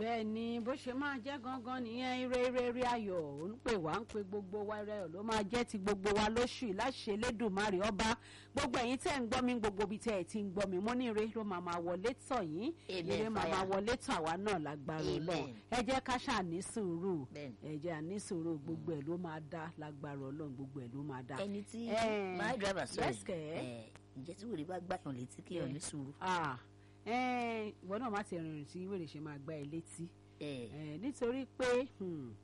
bẹ́ẹ̀ ni bó ṣe máa jẹ́ gangan nìyẹn ire ire ire ayọ̀ ò ń pè wá ń pe gbogbo wa ire ayọ̀ ló máa jẹ́ ti gbogbo wa lóṣù yìí láṣẹ Elédùmarè ọba gbogbo ẹ̀yin tẹ́ ń gbọ́ mi gbogbo ibi tẹ́ ẹ̀ ti ń gbọ́ mi mo ní ire ló máa máa wọlé tọ̀ yín Amen, ire máa máa fire. wọlé tọ̀ àwa náà lágbára Amen. Ọlọ́run ẹ jẹ́ ká ṣáà ní sùúrù Bẹ́ẹ̀ni. ẹ jẹ́ à ní sùúrù gbogbo ẹ̀ ló máa dá lágbára Ọlọ́run gbogbo ẹ̀ ló máa dá. ẹni tí Eh, my driver sọ yes, kẹ̀. ẹ ǹjẹ́ tí wèrè bá gbàyàn létí kí èèyàn ní sùúrù. Ah, eh, ìwọ náà má ti rìnrìn tí wèrè ṣe máa gbá ẹ létí. ẹ Eh, nítorí pé hmm,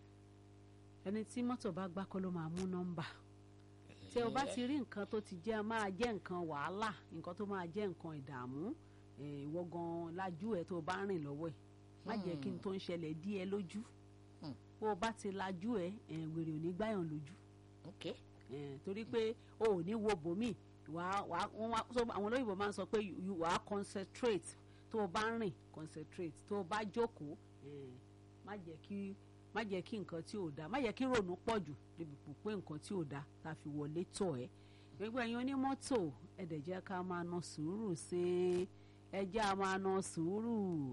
ẹni tí mọ́tò bá gbá kọ́ ló máa mú nọ́mbà tí o bá ti rí nǹkan tó ti jẹ́ máa jẹ́ nǹkan wàhálà nǹkan tó máa jẹ́ nǹkan ìdààmú eh, ìwọ gan lajú ẹ tó o bá rìn lọ́wọ́ ẹ̀ má jẹ́ kí n tó ń ṣẹlẹ̀ dí ẹ lójú Hmm. bó o bá ti lajú ẹ eh, wèrè ò ní gbáyàn lójú ok Eh, torí pé o ò ní wo bòmí wàá wàá wọ́n wá so àwọn olóyìnbó máa ń sọ pé you- you wàá concentrate tó o bá ń rìn concentrate tó o bá jókòó eh, má jẹ́ kí má jẹ́ kí nǹkan tí ò da má jẹ́ kí rònú pọ̀ jù débi pò pé nǹkan tí ò da ta fi wọlé tọ̀ ẹ́ gbogbo ẹ̀yin onímọ́tò ẹ dẹ̀ jẹ́ ká máa na sùúrù ṣe ẹ jẹ́ a máa na sùúrù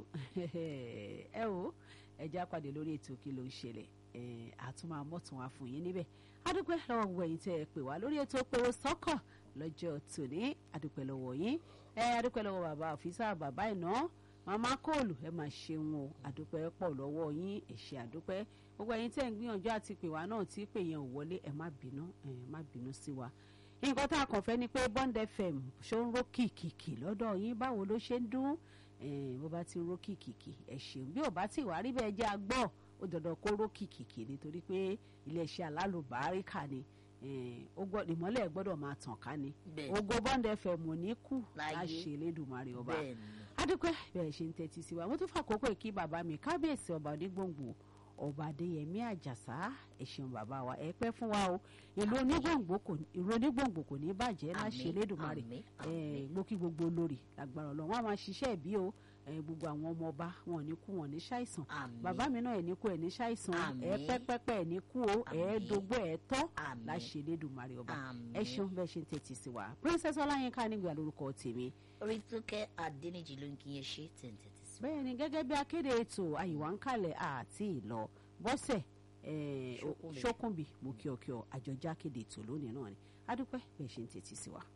ẹ o ẹ jẹ́ àpàdé lórí ètò kí ló ń ṣẹlẹ̀ ẹ àtúmọ̀ àmọ́tún wa fún yín níbẹ̀ adúpẹ́ lọ́wọ́ gbogbo ẹ̀yin tẹ́ ẹ pè wá lórí ètò pèrò sọ́kọ̀ lọ́jọ́ tòní adúpẹ́ lọ́wọ́ yín ẹ adúpẹ́ lọ́wọ́ bàbá òfìsà bàbá ìná màmá kóòlù ẹ máa ṣeun o adúpẹ́ pọ̀ lọ́wọ́ yín ẹ ṣé adúpẹ́ gbogbo ẹ̀yin tẹ́ ẹ ń gbìyànjú àti pè wá náà tí pè yẹn ò wọlé ẹ má bínú ẹ má bínú sí wa nǹkan tá a kàn fẹ́ ni pé Bond FM ṣó ń ró kìkìkì lọ́dọ̀ yín báwo ló ṣe ń dún Eh, bó bá ti ró kìkìkì ẹ ṣeun bí ò bá ti wá rí bẹ́ẹ̀ jẹ́ agbọ́ ó dandan kó ró kìkìkì nítorí pé iléeṣẹ́ alálùbáríkà ni eh, ó gbọ́ ìmọ́lẹ̀ gbọ́dọ̀ máa tàn ká ni Bẹ́ẹ̀. ògo Bond FM ò ní kú Láyé. láṣẹ Elédùmarè ọba bẹ́ẹ̀ ni adúpẹ́ bẹ́ẹ̀ ṣe ń tẹ́tí sí wa mo tún fàkókò ìkí bàbá mi kábíyèsí ọba onígbòǹgbò ọba adéyẹmí àjàsá ẹ ṣeun bàbá wa ẹ pẹ́ fún wa o ìlú onígbòǹgbò kò ní- ìlú onígbòǹgbò kò ní bàjẹ́ láṣẹ Àmín, Elédùmarè àmín, ẹ àmín. mo kí gbogbo olórí lágbára Ọlọ́run wọn a máa ṣiṣẹ́ ìbí o ẹ, gbogbo àwọn ọmọ ọba wọn ò ní kú wọn ò ní ṣàìsàn Àmín. bàbá mi náà ẹ̀ ní kú ẹ̀ ní ṣàìsàn Àmín. ẹ pẹ́pẹ́pẹ́ ẹ̀ ní kú o ẹ̀ Àmín. dógbó ẹ̀ tọ́ Àmín. láṣẹ Elédùmarè ọba Àmín. ẹ ṣeun bẹ́ẹ̀ ṣe ń tẹ́tí sí wa Princess Ọláyínká nígbà lórúkọ tèmi orí tó kẹ́ adẹ́nìjì ló ń kí yẹn ṣe tẹ̀ǹtẹ̀tẹ̀ sí. bẹ́ẹ̀ ni gẹ́gẹ́ bí akéde ètò àyíwá ń kalẹ̀ àti ìlọ bọ́sẹ̀ eh, Ṣókùnbí. ṣókùnbí mo kí ọ kí ọ àjọjá kéde ètò lónìí náà ni adúpẹ́ bẹ́ẹ̀ ṣe ń tètè sí wa.